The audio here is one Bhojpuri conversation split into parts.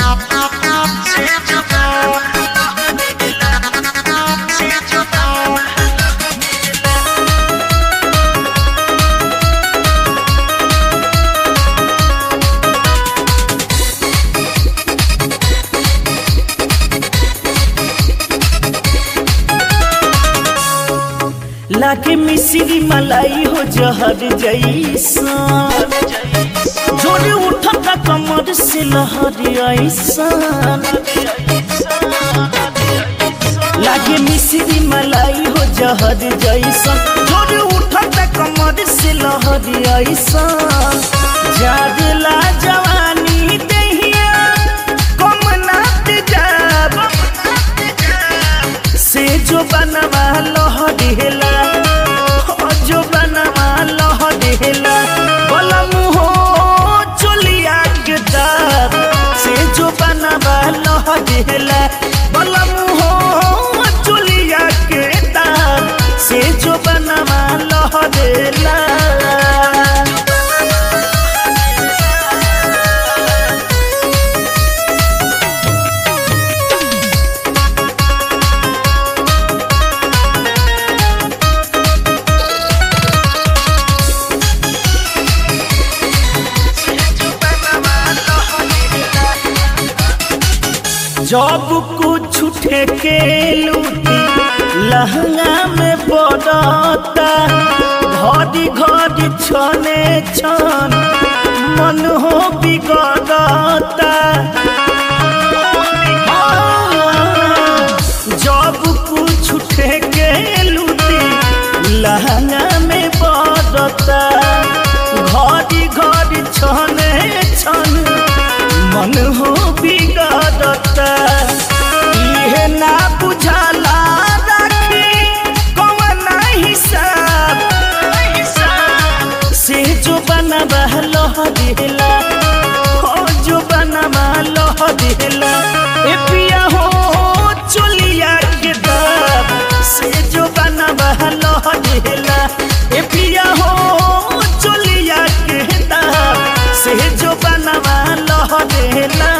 लागे मिश्री मलाई हो जहर जैसा जोरे उठता कमर से लहर ऐसा लागे मिश्री मलाई हो जहर जैसा जोरे उठता कमर से लहर ऐसा जागला जवानी दहिया कम नात जाब से जो बनवा लहरेला जो बनवा लहरेला बलम हो चलिया के दाब से जो बनवा लहरेला बलम हो चलिया के दाब से जो बनवा लहरेला जब कुछ ठेके लूटी लहंगा में पड़ता घड़ी घड़ी छने छन मन हो बिगड़ता जब कुछ ठेके लूटी लहंगा में पड़ता घड़ी घड़ी छने छन मन हो बिगड़ता इहे ना बुझाला राखी कौन हिसाब से जो बनवा लह दिला हो जो बनवा लह दिला ए पिया हो चलिया के दाब से जो बनवा लह दिला ए पिया हो चलिया के दाब से जो बनवा लह दिला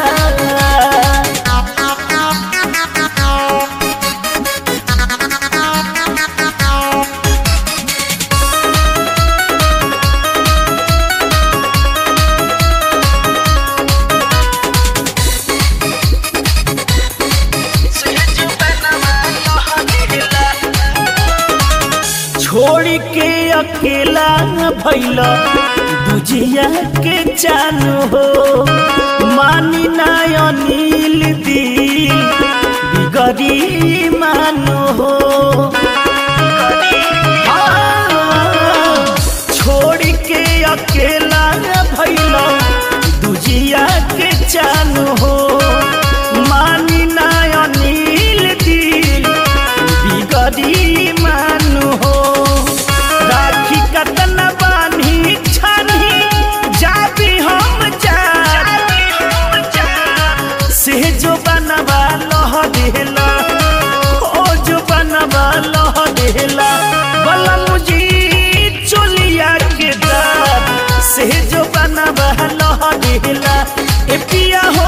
छोड़ के अकेला भैला बुझिया के चालू हो मानी ना अनिल दिल बिगड़ी मानो हो हाँ, छोड़ के अकेला भैला दुजिया के चालू हो मानी ना अनिल दिल बिगड़ी मानु हो राखी कतन बानी छानी जाबी हम जा से जो बनवा लह देला ओ जो बनवा लह देला बलम जी चोलिया के दाब से जो बनवा लह देला ए पिया हो